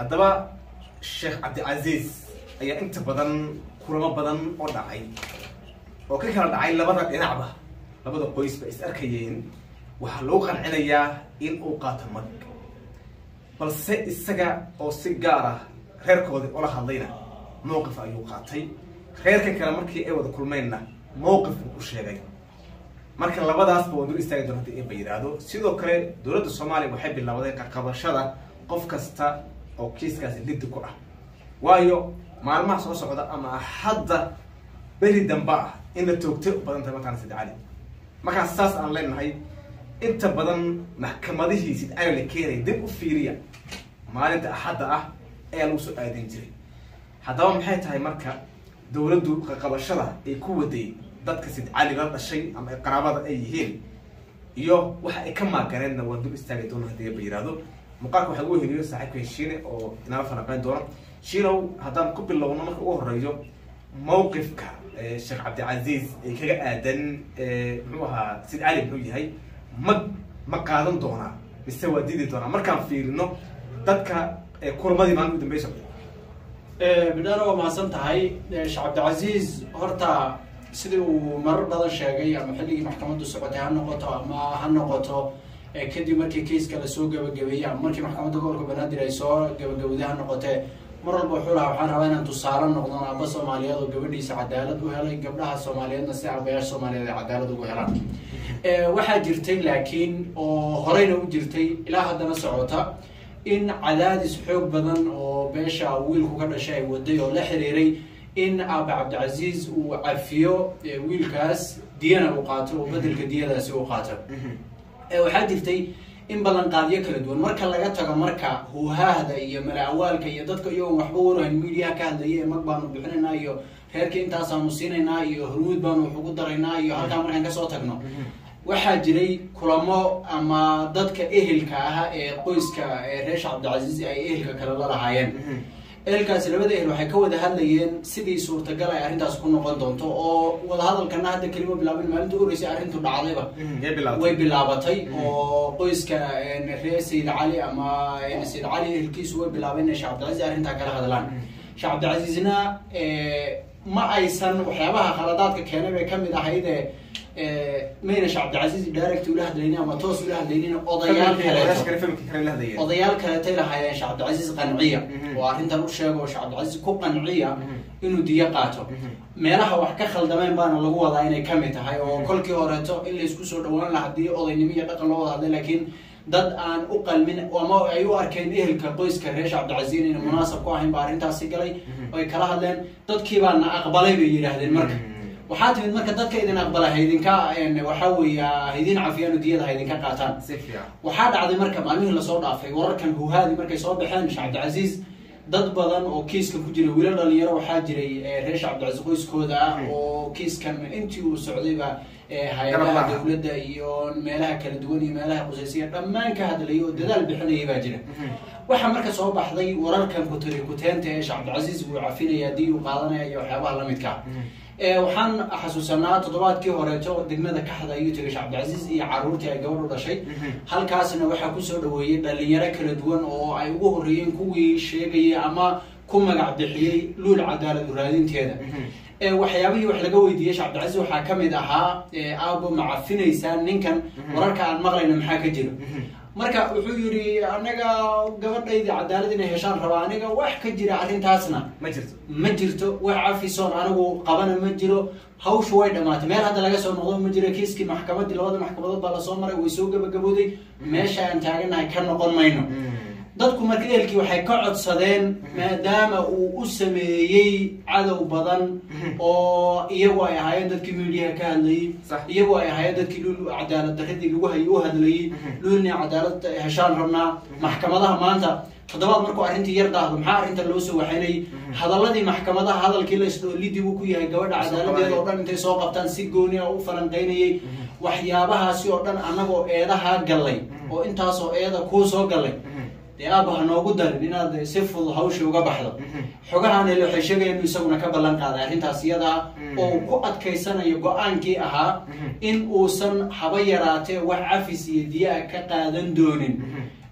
haddaba sheekh cabdicasiis ayaa inta badan kulamo badan oo dhacay oo ka kala dhacay labada dhinacba labada qoysba is arkayeen waxaa lagu qancinayaa in uu qaato mag balse isaga oo si gaar ah reerkoodii ula hadlayna mowqif ayuu qaatay reerka kale markii ay wada kulmeenna mowqif buu ku sheegay marka labadaasba waa dul istaagi doon hadii eeba yidhaahdo sidoo kale dowladda soomaaliya waxay bilaawday qaqabashada qof kasta oo kiiskaasi liddi ku ah waayo maalmaha soo socda ama hadda beri damba ah in la toogtay u badan tahay markaan sid cali markaas saas aan leenahay inta badan maxkamadihii sid cali la keenay dib u fiiriya maalinta axadda ah ayaa lagu soo aadin jiray haddaba maxay tahay marka dowladdu qaqabashada ay ku waday dadka sid cali la dhashay ama ay qaraabada ay yihiin iyo waxa ay ka maaganeenna waan dul istaagi doona hadii eeba yidhaahdo muuqaalka waxaa ugu heliyo saaxiibka heshiine oo inala falanqeyn doona shiinow haddaan ku bilowno marka ugu horeeyo mawqifka sheekh cabdicasiis ee kaga aadan muxuu ahaa sid cali muxuu yahay mag ma qaadan doonaa mise waa didi doonaa markaan fiirino dadka kulamadii maalin u dambey socday bidhaana waa mahadsan tahay sheekh cabdicasiis horta sidii uu marar badan sheegay ama xilligii maxkamaddu socotay ha noqoto ama ha noqoto kadib markii kaiska lasoo gabagabeeyey ama markii maxkamadda gobolka banaadir ay soo gabagabowday ha noqotee mar walba wuxuu lahaa waxaan rabaa inaan tusaale noqdon aaba soomaaliyeed oo gabadhiisa cadaalad u helay gabdhaha soomaaliyeedna si abayaasha soomaaliyeed ay cadaalad ugu helaan waxaa jirtay laakiin oo horeyna u jirtay ilaa haddana socota in cadaadis xoog badan oo beesha wiilku ka dhashay ay waday oo la xiriiray in aaba cabdicasiis uu cafiyo wiilkaas diyana uu qaato oo bedelka diyadaasi uu qaato waxaa jirtay in ballanqaadyo kala duwan marka laga tago marka huuhaahda iyo mala-awaalka iyo dadka iyagoon waxba warahayn mediaha ka hadlaya mag baanu bixinaynaa iyo reerka intaasaanu siinaynaa iyo hormuud baanu wax ugu daraynaa iyo halkaa markaan kasoo tagno waxaa jiray kulamo ama dadka ehelka ah ee qoyska reer sheekh cabdicasiis ay ehelka kale la lahaayeen ehelkaasi labada ehel waxay ka wada hadlayeen sidii suurtagal ay arrintaas ku noqon doonto oo wadahadalkana hadda kelima bilaabin maalinta ureysay arrintu dhacdayba way bilaabatay oo qoyska reer sayid cali ama sayid cali ehelkiisu way bilaabeen inay sheekh cabdicasiis arrintaa kala hadlaan sheekh cabdicasiisna ma aysan waxyaabaha khaladaadka keenay bay kamid ahayde mayna sheekh cabdicasiis direct ula hadlaynin ama toos ula hadlaynin odayaal kaleeto odayaal kaleetay lahaayeen sheekh cabdicasiis qanciya oo arrintan u sheego sheekh cabdicasiis ku qanciya inuu diyo qaato meelaha wax ka khaldameen baana lagu wadaa inay kamid tahay oo kolkii horeeto in laysku soo dhawaan laha hadii odaynimo iyo dhaqan loo wada hadlay laakiin dad aan u qalmin ama ay u arkeen ehelka qoyska reer sheekh cabdicasiis inayna munaasab ku ahayn ba arrintaasi galay ay kala hadleen dadkii baana aqbalay bay yidhaahdeen marka waxaa timid marka dadka idin aqbala haydinka waxaa weeye haydin cafiyaan oo diyada haydinka qaataan waxaa dhacday marka maalmihii lasoo dhaafay wararkan huhaadi markay soo baxeen sheekh cabdicasiis dad badan oo kiiska ku jira wiilal dhalinyaro waxaa jiray reer sheekh cabdicasiis qoyskooda ah oo kiiskan intii uu socdayba hay-adaha dowladda iyo meelaha kala duwan iyo meelaha qusaysiya dhammaan ka hadlayay oo dadaal bixinayay baa jira waxaa marka soo baxday wararkan kutiri kuteenta ee sheekh cabdicasiis buu cafinaya haddii uu qaadanaya iyo waxyaabaha lamidka waxaan xasuusanaa toddobaadkii horeeto degmada kaxda ayuu tegay sheekh cabdicasiis iyo caruurtii ay gabadhu dhashay halkaasna waxaa kusoo dhaweeyey dhalinyaro kala duwan oo ay ugu horreeyeen kuwii sheegayay ama ku magac bixiyey luul cadaalad uraadinteeda waxyaabihii wax laga weydiiyey sheekh cabdicasiis waxaa kamid ahaa aabo ma cafinaysaa ninkan wararka aan maqlayna maxaa ka jiro marka wuxuu yidhi anaga gabadhayda cadaalad inay heshaan rabaa aniga wax ka jira arrintaasna ma jirto ma jirto wax cafisoon anigu qabana ma jiro hawshu way dhamaatay meel hadda laga soo noqdo ma jiro kiiskii maxkamadii labada maxkamadood baa lasoo maray way soo gabagabooday meesha aan taaganahay ka noqon mayno dadku marka ehelkii waxay ka codsadeen maadaama uu u sameeyey cadow badan oo iyagu ay ahaayeen dadkii midiyaha ka hadlayey iyagu ay ahaayeen dadkii lul cadaalad daradii lagu hay u hadlayey lulna cadaalad heshaan rabnaa maxkamadaha maanta toddobaad markuu arrintii yar daahdo maxaa arrintan loo soo waxaynayay hadaladii maxkamadaha hadalkii la isdhoolidii buu ku yahay gabadha cadaaladeeda oo dhan intay soo qabtaan si gooni a u falanqaynayay waxyaabahaasi oo dhan annagoo eedahaa gallay oo intaasoo eeda kuu soo gallay dee aaba ha noogu darin inaad si fudud hawshii uga baxdo xogahaana waxay sheegayaan inuu isaguna ka ballan qaaday arrintaas iyadaa oo uu ku adkaysanayo go-aankii ahaa in uusan haba yaraatee wax cafis iyo diyaa ka qaadan doonin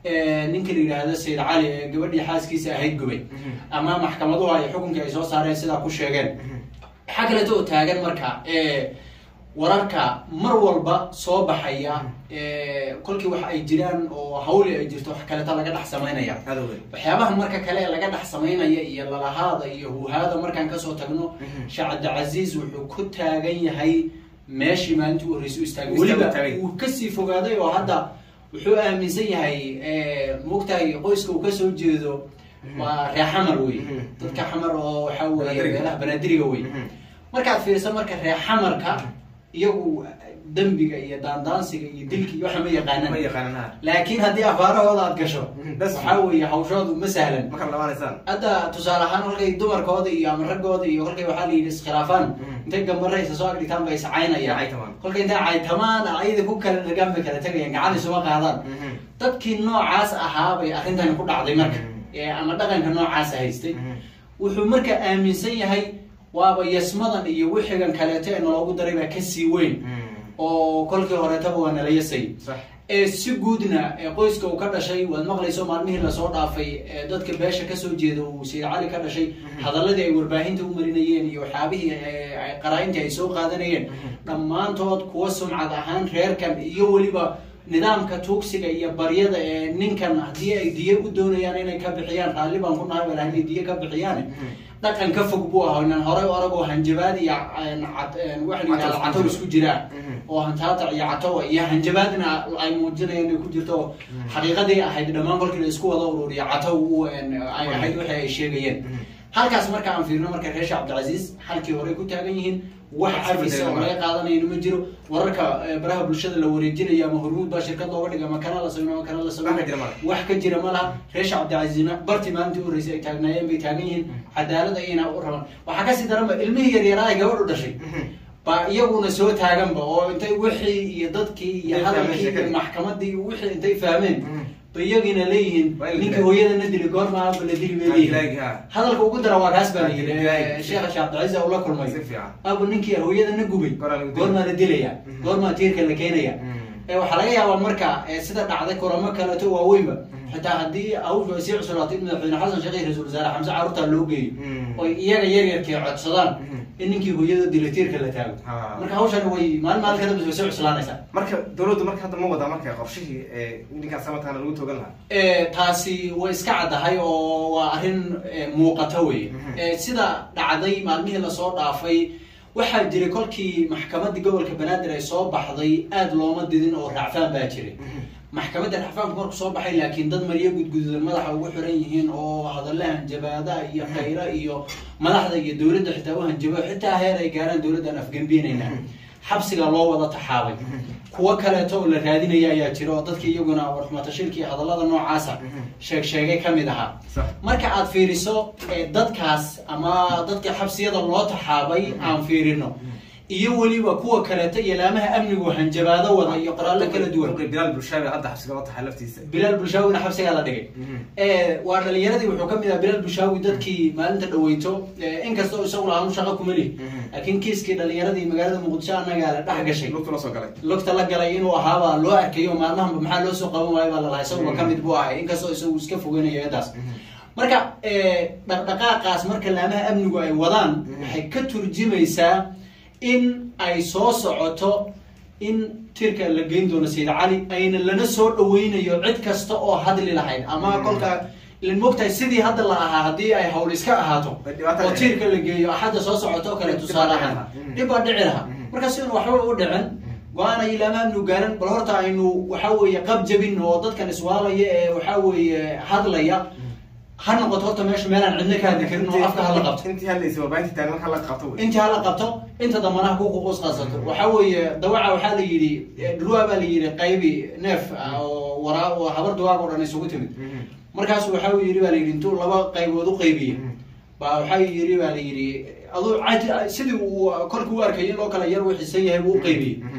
eh, ninka la yidhaahdo sayid cali ee gabadhii xaaskiisa ahayd gubay ama maxkamaduhu ay xukunkii ay soo saareen sidaa ku sheegeen waxaa kaleeto oo taagan marka eh, wararka mar walba soo baxaya eh, kolkii wax ay jiraan oo hawli ay jirto wax kaleeta laga dhex samaynaya hada wey waxyaabaha marka kale ee laga dhex samaynaya iyo lalahaada iyo huhaada markaan kasoo tagno sheekh cabdicasiis wuxuu ku taagan yahay meeshii maalintii u horreysay u istaagay U istaagay, weliba taagay. wuu kasii fogaaday oo hadda wuxuu aaminsan yahay moogtahay qoyska uu kasoo jeedo waa reer xamar wey Mhm. dadka xamar oo waxaa weeye Banaadiriga. meelaha banaadiriga wey Mhm. markaad fiiriso marka reer xamarka iyagu dembiga iyo daandaansiga iyo dilka iyo waxa ma ma yaqaanaan yaqaanan ha laakiin haddii afaarahooda aad gasho Mhm, bas. waxaa weeye hawshoodu ma sahlan ma kala dhawaanaysaan hadda tusaale ahaan kolkay dumarkooda iyo ama raggooda iyo kolkay waxaa la yidhi iskhilaafaan Mhm. intay gambare isa soo agdhigtaan bay iscaynayaan Caytamaan. kolkay intay caytamaan ayada ku kala dhagaan bay kala tegayaan gacan isuma qaadaan Mhm. dadkii noocaas ahaa bay arrintani ku dhacday marka Mhm. ee ama dhaqanka noocaasa haystay Mhm. wuxuu marka aaminsan yahay waaba yasmadan iyo wixigan kaleeto ee naloogu daray baa kasii weyn Mhm. oo kolkii horeetaba waa nala yasay sax ee si guudna ee qoyska uu ka dhashay waad maqlayso maalmihii lasoo dhaafay ee dadka beesha kasoo jeeda uu sayid cali ka dhashay hadaladii ay warbaahinta u marinayeen iyo waxyaabihii ee, ay qaraa-intii ay soo qaadanayeen dhammaantood kuwa sumcad ahaan reerkan iyo weliba nidaamka tuugsiga iyo baryada ee ninkan haddii ay diye u doonayaan inay ka bixiyaan raalli baan ku nahay walahi inay diye ka bixiyaan dhaqan ka fog buu ahaa inan horey u aragoo hanjabaad iyo een, cad- een, waxa la yidhahda Catow catow isku isku jiraa Mhm. oo hantaatac iyo catowa iyo hanjabaadna ay muujinayaan inay ku jirto oo xaqiiqadii ahayd dhammaan kolkii la isku wada ururiya catow u een, ay ahayd wixii ay sheegayeen Mhm. halkaas marka aan fiirino marka reer sheekh cabdicasiis halkii horey ku taagan yihiin wax Wax cafisa oo isbedelay laga qaadanayno ma jiro wararka eh, baraha bulshada la wareejinayo ama hormuud baa shirkad looga dhiga ama kana la sameyn ama kana la Wax ka jira sameyn ma laha. wax ka jira ma laha reer sheekh cabdicasiisna bartii maalintii u horreysay ay taagnaayeen bay taagan yihiin cadaalad ayayna u rabaan waxaa kasii daranba ilmihii yaryaraa ay gabadhu dhashay Mhm. baa iyaguna soo taaganba oo intay wixii iyo dadkii iyo Intay fahmeen hadalkii iyo sheekadii. maxkamadii iyo wixii intay fahmeen Mhm. ba iyagiina leeyihiin Waa la ninkii dilay. hooyadana dili goorma aaba la dili bay Waa leeyihiin dilaaga, ha. hadalka ugu dara waa kaas baa la yidhi Dilaaga. eh, sheekha sheekh cabdicasiis uu la kulmay Si fiican. aaba ninkii hooyadana gubay Goraa lagu dilay. goormaa la dilaya Mhm. goormaa tiirka la keenaya Mhm. Eh, waxaa laga yaabaa marka eh, sida dhacday kulamo kaleeto waaweynba xitaa haddii hawshu ay sii cuslaatay in madaxweyne xasan sheekh iyo ra-iisul wasaare xamse caruurtaa loo geeyo Mhm. oy iyaga yaryarkii codsadaan Mhm. in ninkii hooyada dila tiirka la taago Ha. marka hawshani way maalin maalin kadambes way sii cuslaanaysaa marka dawladdu marka hadda ma wadaa marka qorshihii ee ninkaas samataana lagu togan lahaa Eh, taasi way iska caddahay oo waa arrin eh, muuqata wey Mhm. Eh, sida dhacday maalmihii lasoo dhaafay waxaa jiray kolkii maxkamadii gobolka banaadir ay soo baxday aada looma didin oo raacfaan baa jiray maxkamadda raxfaanku marku soo baxay laakiin dad maryo gudgududan madaxa ugu xiran yihiin oo hadalla hanjabaada iyo khayra iyo madaxda iyo dowladda xitaa u hanjabo xitaa heer ay gaaraan dowladdan afgembiinayna xabsiga loo wada taxaabay kuwo kaleeto oo la raadinaya ayaa jira oo dadkii iyaguna warxumatashilka iyo hadallada noocaasa sheeg sheegay ka mid ahaa Sax. marka aad fiiriso eh, dadkaas ama dadka xabsiyada loo taxaabay aan fiirino iyo weliba kuwa kaleeto iyo laamaha amnigu hanjabaado wada iyo qoraallo kala duwan Duqi bilaal bulshaabi hadda xabsiga loo taxay laftiisa bilaal bulshaawina xabsigaa la dhigay Mhm. Eh, waa dhalinyaradii wuxuu ka mid ahaa bilaal bulshaawi dadkii maalinta dhaweyto eh, inkastoo isagu lahaanu shaqo kuma lihi Mhm. laakiin kiiskii dhalinyaradii magaalada muqdisho annagaa la dhex gashay lugta loo soo galay lugta la galay inuu ahaabaa loo arkayo maalmahanba maxaa loo soo qaban waayo baa lalahaa isaguba ka mid buu ahay inkastoo isagu iska fogeynayo eedaas marka eh, dhaqdhaqaaqaas marka laamaha amnigu ay wadaan waxay ka turjumaysaa in ay soo socoto in tirka la geyn doono sayid cali ayna lana soo dhaweynayo cid kasta oo hadli lahayd ama kolka ilan mogtahay sidii hadda la ahaa haddii ay hawl iska ahaato Bay dhibaato oo dhici. tiirka la geeyo axadda soo socoto oo kale Dhib baa tusaale dhici ahaan lahaa. Mhm. dhib baa dhici lahaa Mhm. marka si inu waxba u dhicin go-aan ay ilaama amnu gaaran bal horta aynu waxa weeye qab jabin oo dadkan iswaalaya ee waxa weeye hadlaya ha noqoto horta meesha meelaan cidna ka hadli karin oo afka hala qabto intii hadlaysa warbaahinta taani marka la qabto wey intii hala qabto inta dambana ha ku ququus qaasato waxa weeye dawaca waxaa la yidhi dhulwaa baa la yidhi qaybi neef ah oo waraa oo habar duwaag oo dhan isugu timid Mhm. markaasu waxa uu yidhi baa la yidhi intuu laba qaybood u qaybiye Mhm. baa waxaa yidhi baa la yidhi aduu cad- sidii uu kolka u arkay in loo kala yar wixisan yahay buu u qaybiyey Mhm.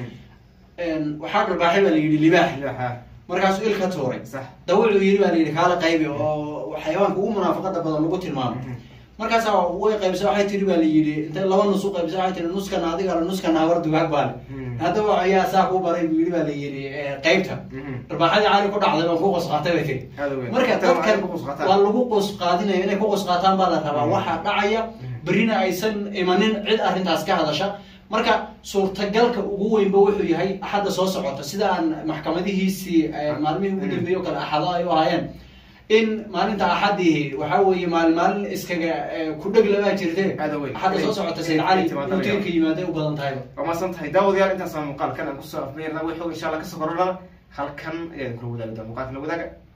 waxaa dharbaaxay baa la yidhi libaax Ilaaha. markaasuu il ka tuuray sax dawucuu yidhi baa la yidhi kaala qaybi oo xayawaanka ugu munaafaqada badan lagu tilmaamo Mhm. markaasaa way qaybisa waxay tiri baa la yidhi intay laba nus u qaybisa waxay tiri nuskana adiga le nuskana habar dugaag baa le Mhm. haddaba ayaa saa ku baray buu yidhi baa la yidhi qeybta dharbaaxadii cali ku dhacday baan ku qos qaatay bay tiri Aad u weyn. marka Dadka waa dadkan inay ku qos qaataan. waa lagu qos qaadinaya inay ku qos qaataan baa la rabaa waxaa dhacaya berrina aysan imanin cid arrintaas ka hadasha marka suurtagalka ugu weynba wuxuu yahay axadda soo socota sida aan maxkamadihiisii eh, maalmihii ugu dambeeyey oo kale axado ay u ahaayeen in maalinta axadii waxaa weeye maalin maalin iskaga eh, ku dheg labaa jirte Aad u weyn. axadda soo socota sayid Inay- cali inay timaado laga hoteelka yimaada u badan tahayba waa mahadsan tahay daawadayaal intaasaan muuqaalkan aan kusoo afmeerna wixii insha allah kasoo kordhana halkan ayaan kula wadaagi doona muuqaalka la wadaaga